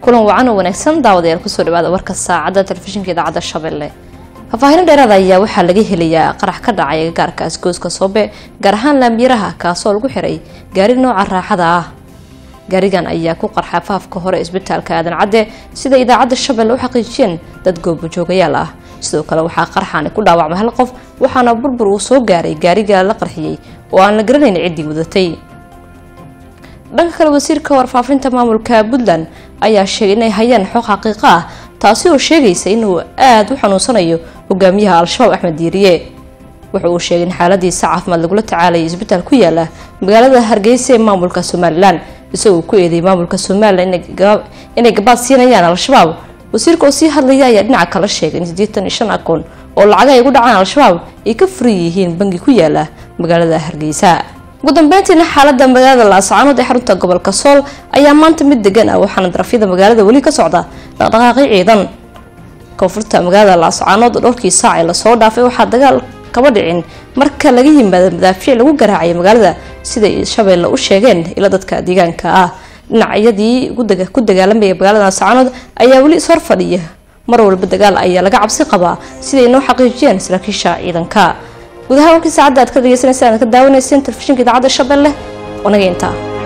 kulan wacan oo wanaagsan daawadayaal kusoo dhawaada warka saacadda telefishinka idaacadda shabeelle faahfaahin dheeraada ayaa waxaa laga helayaa qarax ka dhacay agagaarka asgooska soobe gaar ahaan laambiyaraha kaasoo lagu xiray gaari nooca raaxada ah gaarigan ayaa ku qarxa faafka hore isbitaalka aadan cadde sida idaacadda shabeelle u xaqiijiyeen dad goobajoogayaal ah sidoo kale waxaa qarxaani ku dhaawacmay hal qof waxaana burbur uu soo gaaray gaariga la qarxiyey oo aan la garanayn ciddii wadatay dhanka kale wasiirka warfaafinta maamulka puntland ayaa sheegay inay hayaan xog xaqiiqo ah taasi oo sheegaysa inuu aada u xanuunsanayo hogaamiyaha al-shabaab axmed diiriye wuxa uu sheegay in xaaladiisa caafimaad lagula tacaalayay isbitaal ku yaala magaalada hargeysa ee maamulka somalilan isagoo ku eedeeyay maamulka somalilan inay gabaad siinayaan al-shabaab wasiirka oo sii hadlaya ayaa dhinaca kala sheegay in siddeetan iyo shan akoon oo lacaga ay ugu dhacaan al-shabaab ay ka furan yihiin bangi ku yaala magaalada hargeysa ugu dambeyntiina xaalada magaalada laascaanood ee xarunta gobolka sool ayaa maanta mid degan ah waxaana darafyada magaalada weli ka socda dhaqdhaqaaqi ciidan koonfurta magaalada laascaanood dhowrkii saac ee lasoo dhaafay waxaa dagaal kaba dhicin marka laga yimaado madaafiic lagu garaacay magaalada siday shabeelle u sheegeen ila dadka deegaanka ah dhinacyadii ku dagaalamaya magaalada laascaanood ayaa weli ishor fadhiya mar walba dagaal ayaa laga cabsi qabaa siday noo xaqiijiyeen saraakiisha ciidanka gudaha warkii saacadda aad ka dhegeysanaysa aad ka daawanayseen telefishinka idaacadda shabeelle wanaga intaa